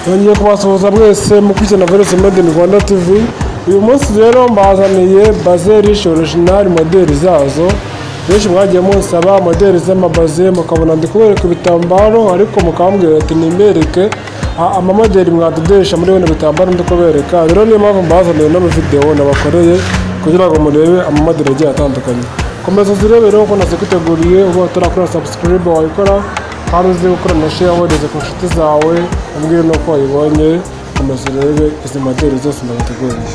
Nongeye kubasuhuza mwese mu kwizana Voice Made in Rwanda TV uyu munsi rero mbazaniye baze rishi original modeli zazo benshi mwagiye munsaba modeli z'amabaze mukabona ndi kubereka ibitambaro ariko mukambwira ati nimbereke a- amamodeli mwadodesha muri bino bitambaro ndi kubereka rero niyo mpamvu mbazaniye n'amavidewo nabakoreye kugira ngo murebe amamodeli agiye atandukanye komeza uzirebe rero ko nazikwiteguye uba utarakora subscribe wayikora kandi uzi gukora na share wohereza ku nshuti zawe umbwire n'uko wayibonye komeza urebe izi modeli zose ndabateguriye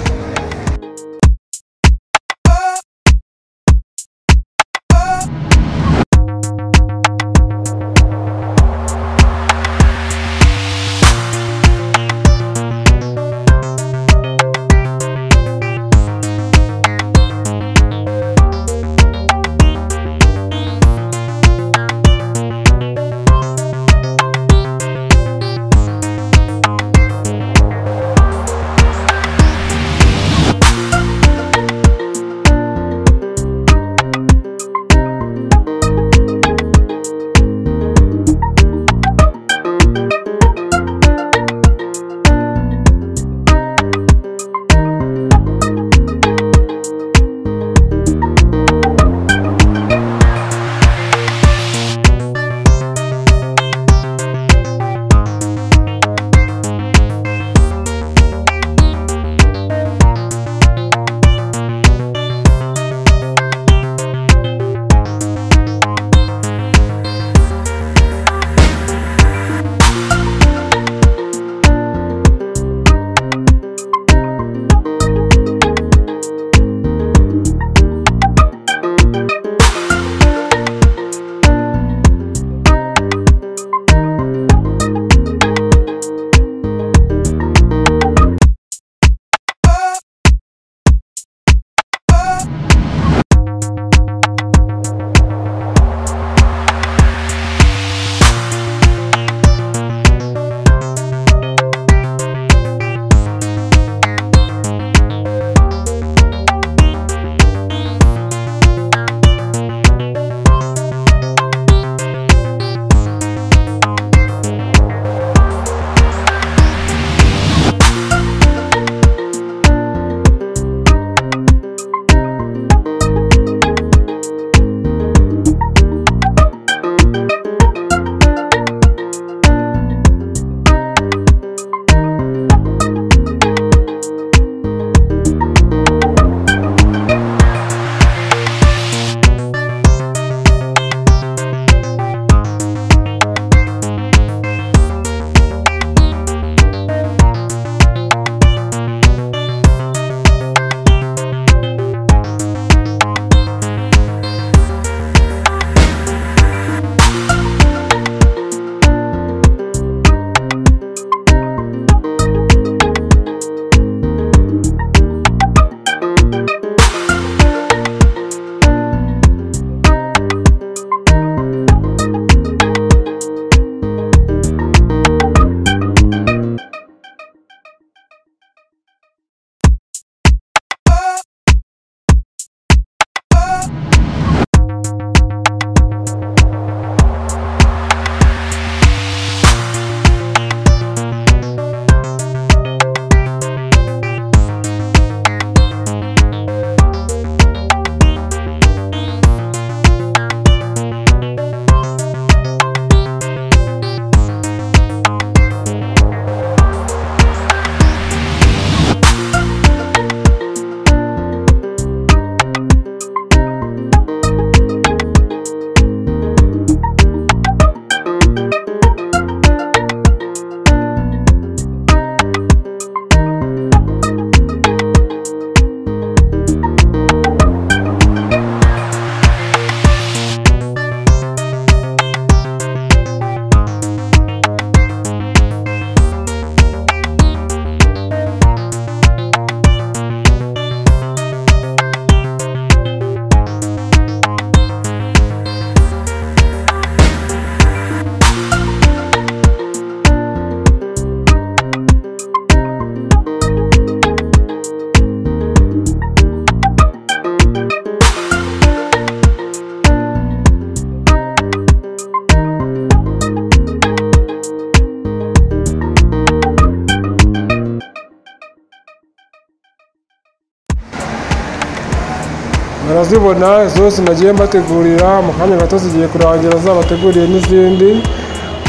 murazibona zose nagiye mbategurira mu kanya gato zigiye kurangira zabateguriye n'izindi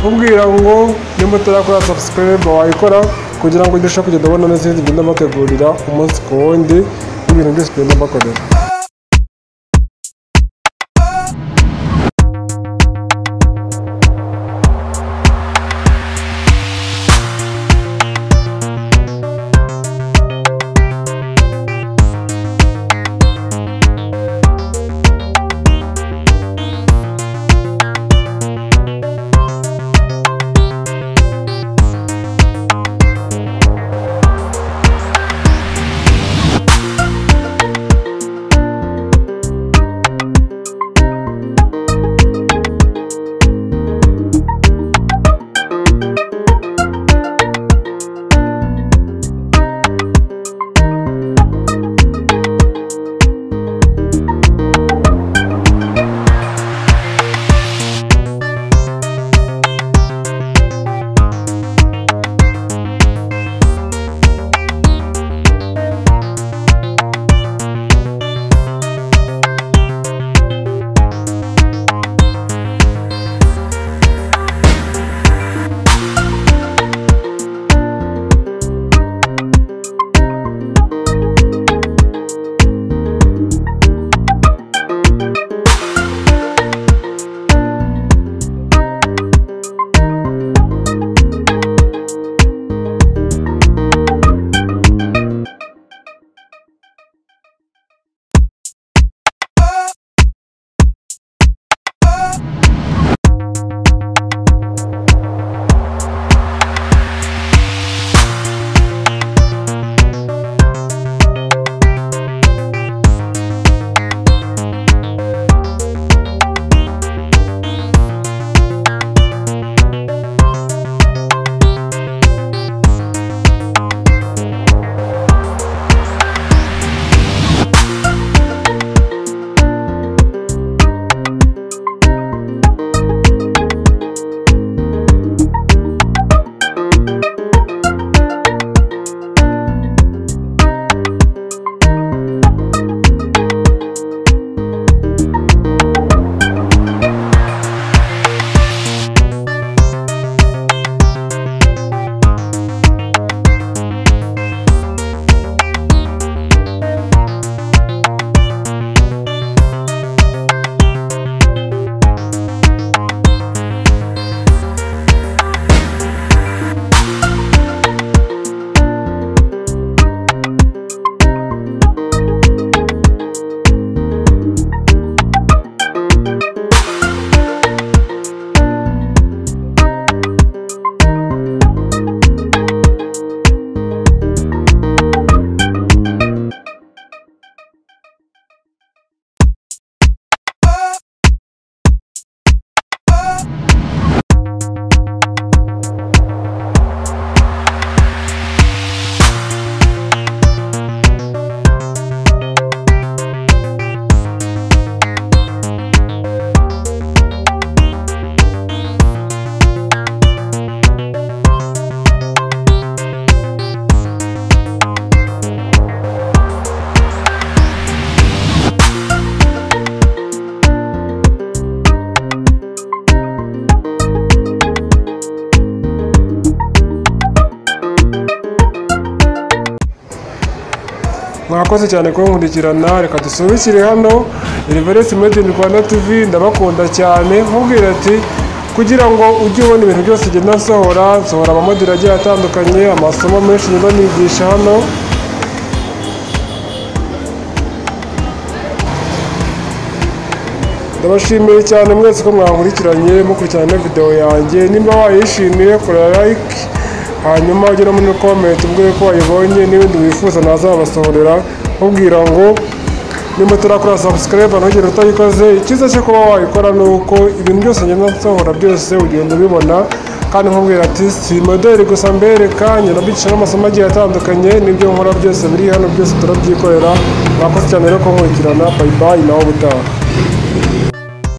mubwira ngo nimba utarakora subscribe wayikora kugira ngo urusheho kugenda ubona n'izindi ngenda mbategurira umunsi ku wundi n'ibintu byose tugenda mbakorera mwakoze cyane kunkurikirana reka dusubikire hano Reverence Made in Rwanda TV ndabakunda cyane nkubwira ati kugira ngo ujye ubona ibintu byose ngenda nsohora nsohora amamoderi agiye atandukanye amasomo menshi ngenda nigisha hano ndabashimiye cyane mwese ko mwankurikiranye mukurikirana na videwo yanjye nimba wayishimiye kora like hanyuma ugera muri komenti ubwire ko wayibonye n'ibindi wifuza nazabasohorera mubwira ngo nimba turakora subscribe ntugire utayikoze icyiza cyo kuba wayikora ni uko ibintu byose ngenda nsohora byose ugenda ubibona kandi nkubwira ati si modeli gusa mbereka ngenda mbicisha n'amasomo agiye atandukanye n'ibyo nkora byose biri hano byose turabyikorera mwakoze cyane rero kunkurikirana bayibayi nawe ubutaha